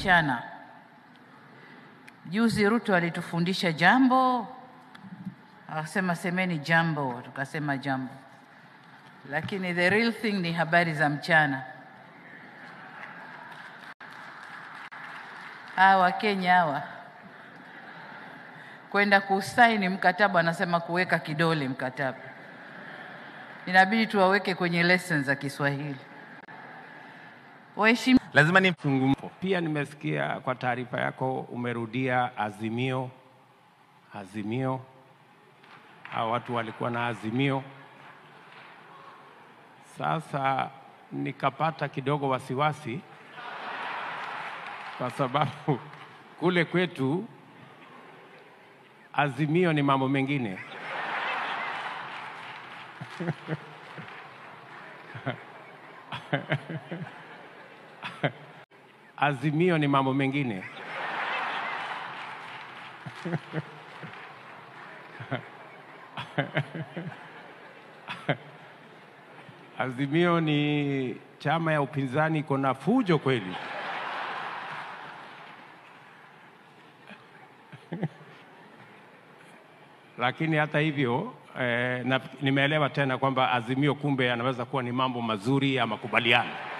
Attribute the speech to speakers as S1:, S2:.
S1: mchana. Juzi Ruto alitufundisha jambo, akasema semeni jambo, tukasema jambo, lakini the real thing ni habari za mchana. Hawa Wakenya hawa kwenda kusaini mkataba, anasema kuweka kidole mkataba, inabidi tuwaweke kwenye lessons za Kiswahili. Waheshimiwa,
S2: Lazima ni
S3: Zungumzo. Pia nimesikia kwa taarifa yako umerudia azimio, azimio. Hao watu walikuwa na azimio. Sasa nikapata kidogo wasiwasi kwa sababu kule kwetu azimio ni mambo mengine. Azimio ni mambo mengine. Azimio ni chama ya upinzani iko na fujo kweli. Lakini hata hivyo eh, na, nimeelewa tena kwamba azimio kumbe yanaweza kuwa ni mambo mazuri ya makubaliano.